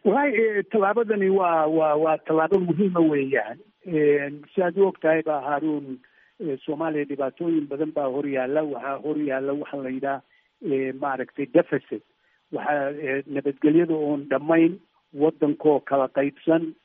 wallahi tallaabadani waa waa waa tallaabo muhiima weeyaan si aad u og tahay ba haruun soomaaliya dhibaatooyin badan baa horyaala waxaa horyaala waxaa la yidhaha maaragtay deficit waxaa nabadgelyada oon dhammayn waddankoo kala qaybsan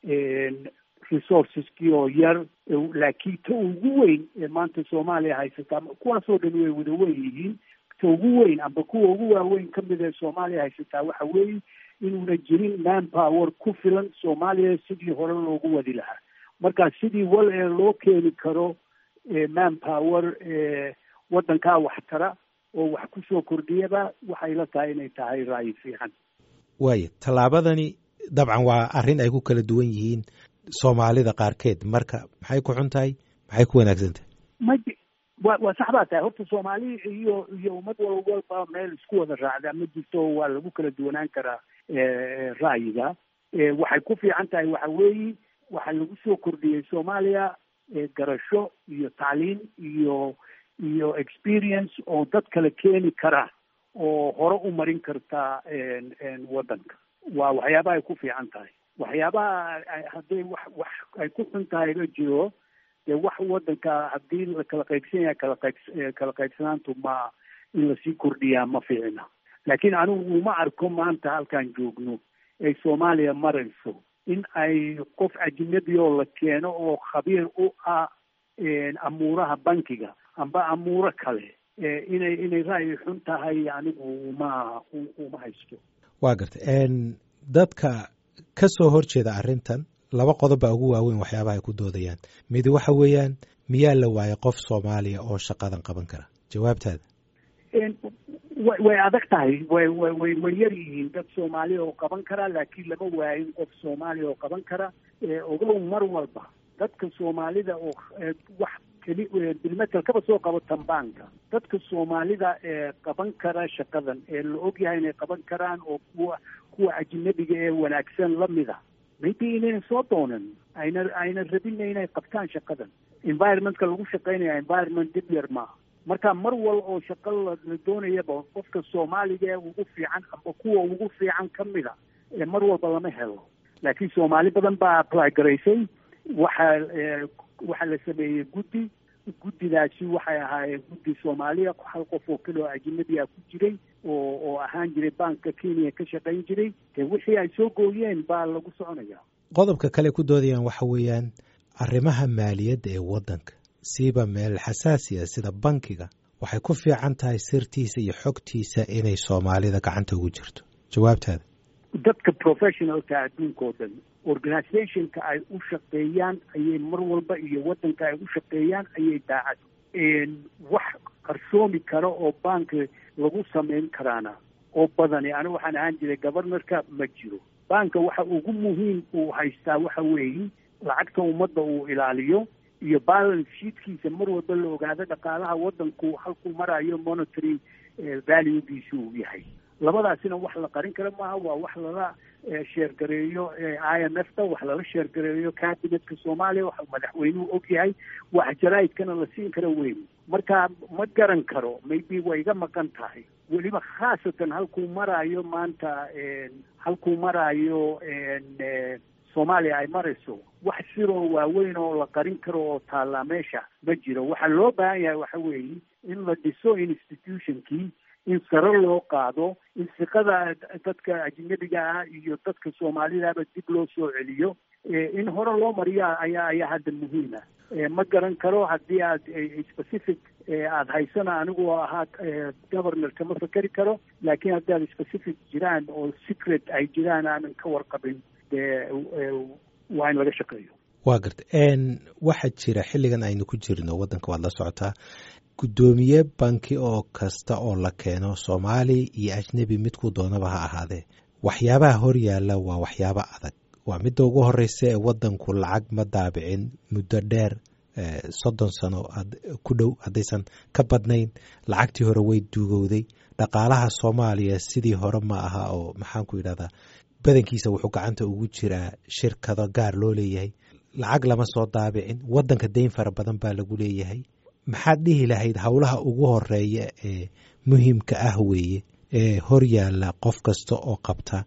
resourceskii oo yar laakiin ta ugu weyn ee maanta soomaaliya haysataa kuwaasoo dhan way wada wen yihiin ta ugu weyn amba kuwa ugu waaweyn ka mid ee soomaaliya haysataa waxa weeye inuuna jirin man power ku filan soomaaliya sidii hore loogu wadi lahaa marka sidii wal ee loo keeni karo man power waddankaa waxtara oo wax kusoo kordhiyaba waxay la tahay inay tahay ra'yi fiican waaya tallaabadani dabcan waa arrin ay ku kala duwan yihiin soomaalida qaarkeed marka maxay ku xun tahay maxay ku wanaagsan tahay ma wa waa sax baa tahay horta soomaali iyo iyo ummad wal walba meel isku wada raacdaa ma jirto waa lagu kala duwanaan karaa ra'yiga waxay ku fiican tahay waxa weeye waxaa lagu soo kordhiyey soomaaliya garasho iyo tacliin iyo iyo experience oo dad kale keeni kara oo hore u marin karta waddanka waa waxyaabaha ay ku fiican tahay waxyaabaha hadday wax wax ay ku xun tahay la jiro dee wax waddanka haddii la kala qaybsan yahay kala qayb kala qaybsanaantu ma in lasii kordhiyaa ma fiicna laakiin anigu uma arko maanta halkaan joogno ay soomaaliya marayso in ay qof ajnabi oo la keeno oo khabiir u ah amuuraha bankiga amba amuuro kale inay inay ra'yi xun tahay anigu uma uma haysto waa gartay dadka ka soo horjeeda arrintan laba qodob baa ugu waaweyn waxyaabaha ay ku doodayaan midi waxa weeyaan miyaa la waayay qof soomaaliya oo shaqadan qaban kara jawaabtaada wa way adag tahay way way way way yar yihiin dad soomaaliya oo qaban kara laakiin lama waayin qof soomaaliya oo qaban kara ogow mar walba dadka soomaalida oo wax keli bilmetel kaba soo qabo tambaanka dadka soomaalida ee qaban kara shaqadan ee la ogyahay inay qaban karaan oo kuwa kuwa ajnabiga ee wanaagsan lamida maybe inayna soo doonan ayna ayna rabina inay qabtaan shaqadan environmentka lagu shaqaynaya environment dib yar maaha marka mar wal oo shaqo la doonayaba qofka soomaaliga ee ugu fiican amba kuwa ugu fiican ka mida mar walba lama helo laakiin soomaali badan baa apply garaysay waxaa waxaa la sameeyey guddi guddidaasi waxay ahaayeen guddi soomaaliya hal qof oo kale oo ajnabiya ku jiray oo oo ahaan jiray banka kenya ka shaqayn jiray dee wixii ay soo gooyeen baa lagu soconaya qodobka kale ku doodayaan waxa weeyaan arrimaha maaliyadda ee waddanka siiba meel xasaasiya sida bankiga waxay ku fiican tahay sirtiisa iyo xogtiisa inay soomaalida gacanta ugu jirto jawaabtaada dadka professionalka adduunka oo dhan organizationka ay u shaqeeyaan ayay mar walba iyo waddanka ay u shaqeeyaan ayay daacad wax qarsoomi kara oo banki lagu samayn karaana oo badani anigu waxaan ahaan jiray governorka ma jiro banka waxa ugu muhiim uu haystaa waxa weeye lacagta ummadda uu ilaaliyo iyo balance sheetkiisa mar walba la ogaado dhaqaalaha waddanku halkuu marayo monitory valuegiisu uu yahay labadaasina wax la qarin kara maaha waa wax lala sheergareeyo i m f ta wax lala sheergareeyo cabinetka soomaaliya wax madaxweynuhu og yahay wax jaraa'idkana la siin karo weyn marka ma garan karo maybe way iga maqan tahay weliba khaasatan halkuu maraayo maanta halkuu maraayo soomaaliya ay marayso wax siroo waaweyn oo la qarin karo oo taallaa meesha ma jiro waxaa loo baahan yahay waxa weeye in la dhiso institutionkii in sare loo qaado in siqada dadka ajnabiga ah iyo dadka soomaalidaba dib loo soo celiyo in hore loo mariya ayaa ayaa hadda muhiima ma garan karo haddii aad specific aada haysana anigu ahaa governor kama fakeri karo laakiin haddii aad specific jiraan oo secret ay jiraan aanan ka warqabin dee waa in laga shaqeeyo waa garta waxaa jira xilligan aynu ku jirno waddanka waad la socotaa guddoomiye banki oo kasta oo la keeno soomaali iyo ajnebi midkuu doonaba ha ahaadee waxyaabaha hor yaalla waa waxyaabo adag waa midda ugu horeysa ee waddanku lacag ma daabicin muddo dheer soddon sano ku dhow haddaysan ka badnayn lacagtii hore way duugowday dhaqaalaha soomaaliya sidii hore ma aha oo maxaanku yidhahdaa badankiisa wuxuu gacanta ugu jiraa shirkado gaar loo leeyahay lacag lama soo daabicin waddanka dayn fara badan baa lagu leeyahay maxaad dhihi lahayd howlaha ugu horeeya ee muhiimka ah weeye ee hor yaalla qof kasta oo qabta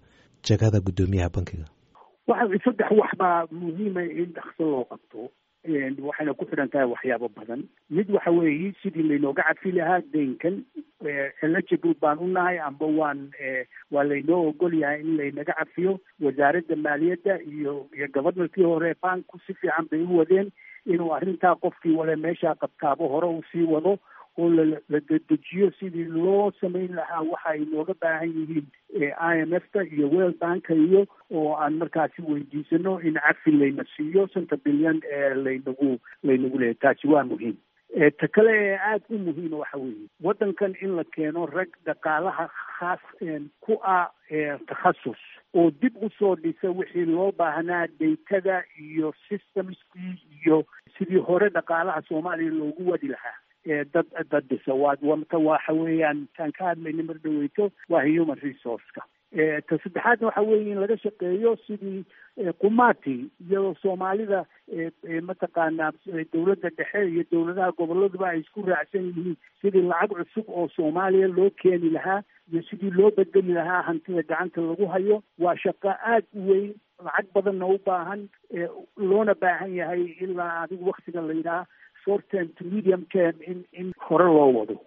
jagada guddoomiyaha bankiga waxa saddex wax baa muhiima in dhakso loo qabto waxayna ku xidhan tahay waxyaabo badan mid waxa weeye sidii laynooga cafi lahaa deynkan eligible baan u nahay amba waan waa laynoo ogol yahay in laynaga cafiyo wasaaradda maaliyadda iyo iyo governorkii hore banku si fiican bay u wadeen inuu arrintaa qofkii wale meeshaa qabtaabo hore uu sii wado oo la dedejiyo sidii loo samayn lahaa waxa ay nooga baahan yihiin i m f ta iyo world banka iyo oo aan markaasi weydiisano in cafi layna siiyo shanta bilyan ee laynagu laynagu leeyahy taasi waa muhiim ta kale ee aada u muhiima waxa weeye waddankan in la keeno rag dhaqaalaha khaas ku ah takhasus oo dib usoo dhisa wixii loo baahnaa daytada iyo systemskii iyo sidii hore dhaqaalaha soomaaliya loogu wadi lahaa dad dad dhisa waata waxa weeyaan taan ka hadlayna mar dhaweyto waa human resourceka ta saddexaadna waxa weeye in laga shaqeeyo sidii qumati iyadoo soomaalida mataqaanaa dowladda dhexe iyo dowladaha goboladuba ay isku raacsan yihiin sidii lacag cusub oo soomaaliya loo keeni lahaa iyo sidii loo bedeli lahaa hantida gacanta lagu hayo waa shaqo aada u weyn lacag badanna u baahan loona baahan yahay ilaa adigu waktiga la yidhaha short term to medium term in in hore loo wado